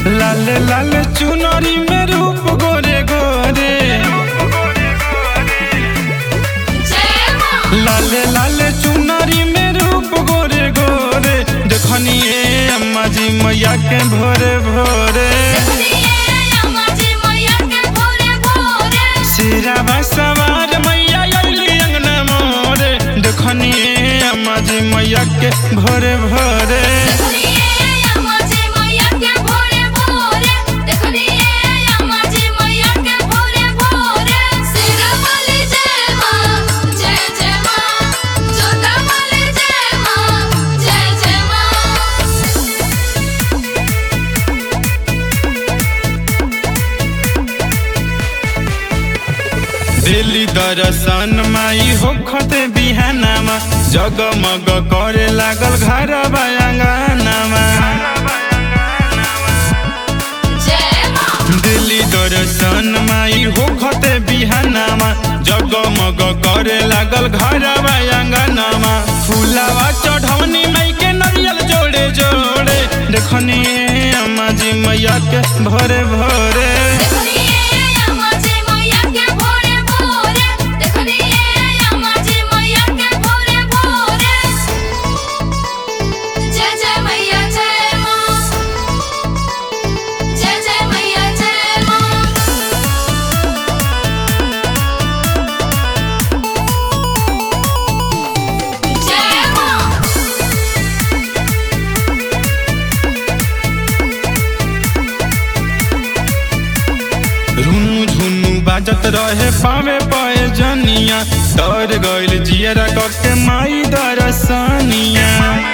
लाले लाले चुनरी में रूप गोरे गोरे लाले लाले चुनरी में रूप गोरे गोरे देखनिए अम्मा जी मैया के भोरे भोरे सिरावा सवार मैया अइली अंगना मोरे देखनिए अम्मा जी मैया के भोरे भोरे दिल्ली दर्शन माई होखते बिहानामा जगमग करे लागल घर बयांगानामा दिल्ली दर्शन माई होखते बिहानामा जगमग करे लागल घर बयांगानामा फुलावा चढ़ौनी माई के नरियल जोड़े जोड़े देखनी अम्मा जी मैया के भोरे भोरे जय जय मैया जय माँ जय जय मैया जय माँ जय माँ रुनु झुनु बाजत रहे पावे पाए जनिया डर गइल जियरा कके माई दरसनिया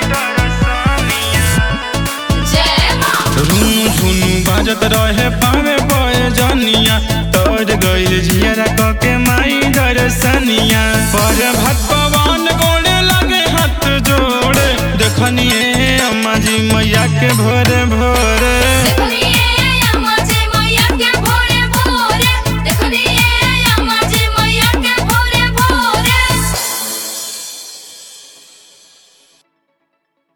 जय माँ रुनु झुनु बाजत रहे पावे पाए जनिया डर गइल जियरा कके माई दरसनिया पर भगवान गोड़े लगे हाथ जोड़े देखनिए अम्मा जी मैया के भोरे भोरे